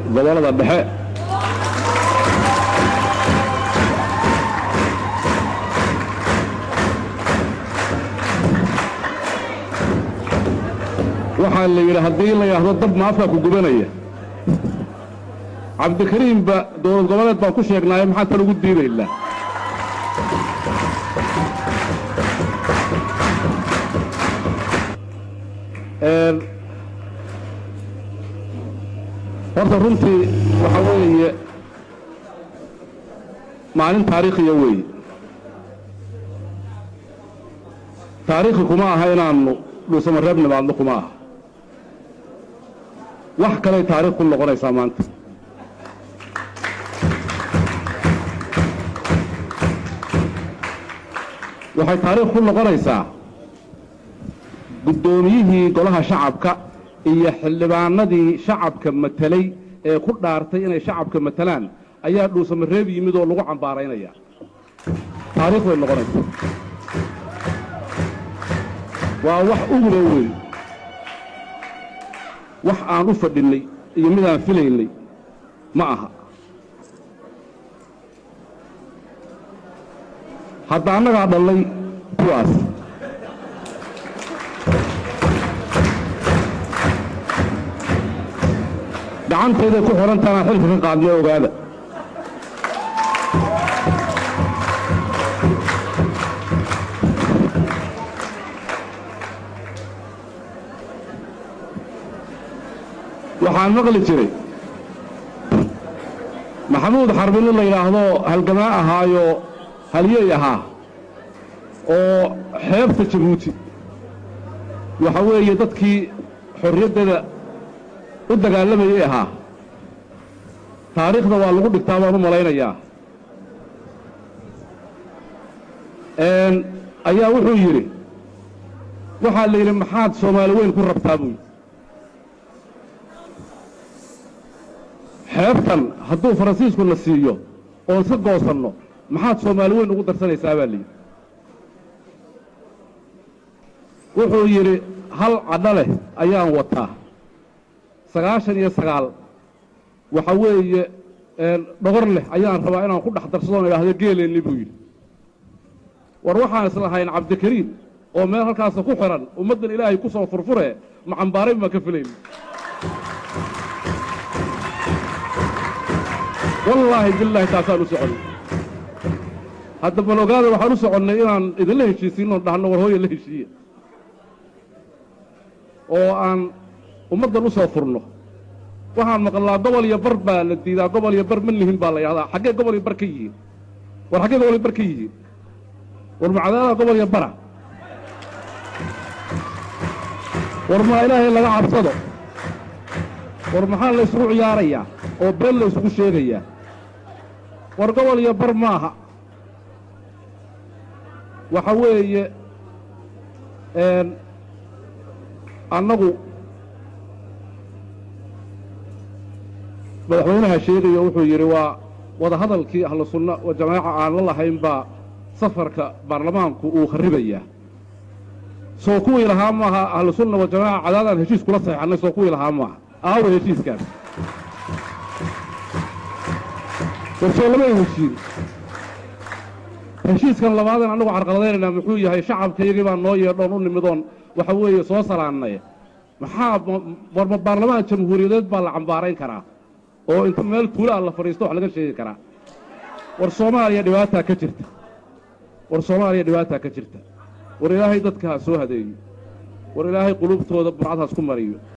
gobollada dhexe waxaa la yidhi haddii la yidhaahdo dab ma afkaa ku gubanaya cabdikariimba dowlad goboleed baan ku sheegnaaye maxaa tan ugu diidaynaa horta runtii waxaa weeye maalin taariikhiya weeye taariikhi kuma aha inaannu dhuusamareeb nimaadno kuma aha wax kaley taarikh ku noqonaysaa maanta waxay taariikh ku noqonaysaa guddoomiyihii golaha shacabka iyo xildhibaanadii shacabka matelay ee ku dhaartay inay shacabka matelaan ayaa dhuusamareeb yimid oo lagu cambaaraynaya taariikh bay noqonaysaa waa wax ugula weyn wax aan u fadhinnay iyo midaan filaynay ma aha hadda annagaa dhallay kuwaas gacantayday ku xidhantaanaan xilka ka qaadnay ogaada waxaan maqli jiray maxamuud xarbi nin la yidhaahdo halgamaa ahaayo halyey ahaa oo xeebta jabuuti waxa weeye dadkii xorriyaddeeda u dagaalamayay ahaa taariikhda waa lagu dhigtaa baan u malaynayaa ayaa wuxuu yidhi waxaa la yidhi maxaad soomaali weyn ku rabtaa buu yidhi xeebtan hadduu faransiisku na siiyo oon iska goosanno maxaad soomaali weyn ugu darsanaysaa baa layidhi wuxuu yidhi hal cadho leh ayaan wataa sagaashan iyo sagaal waxa weeye dhogor leh ayaan rabaa inaan ku dhex darsadoon idhaahdo geeleenni buu yidhi war waxaan islahayn cabdikariim oo meel halkaasa ku xidhan ummaddan ilaahay ku soo furfure macambaarayn baan ka filayna wallaahi bilaahi taasaan u soconnay hadda bal ogaada waxaan u soconnay inaan idinla heshiisiinnoon dhahno war hooya la heshiiya oo aan ummaddan u soo furno waxaan maqlaa gobol iyo bar baa la diidaa gobol iyo bar ma lihin baa la yidhahdaa xaggee gobol iyo bar ka yihiin war xaggee gobol iyo bar ka yihiin war macadaada gobol iyo bara war maa ilaahay laga cabsado war maxaa la isugu ciyaarayaa oo been la isugu sheegayaa war gobol iyo bar maaha waxa weeye annagu madaxweynaha sheegaya wuxuu yidhi waa wadahadalkii ahlu sunna wa jamaaca aan la lahayn baa safarka baarlamaanku uu kharibayaa soo kuwii lahaa maaha ahlu sunna wa jamaaca cadaadaan heshiis kula saxeexannay soo kuwii lahaa maaha aawa heshiiskaas warsoo lama heshiin heshiiskan labaadan annagu carqaladaynaynaa muxuu yahay shacabkayagii baa noo yeedhoon u nimidoon waxa weeye soo salaannay maxaa warma baarlamaan jamhuuriyadeed baa la cambaarayn karaa oo inta meel tuulaa la fadhiisto wax laga sheegi karaa war soomaaliya dhibaataa ka jirta war soomaaliya dhibaataa ka jirta war ilaahay dadka ha soo hadeeyo war ilaahay qulubtooda burcad haas ku mariyo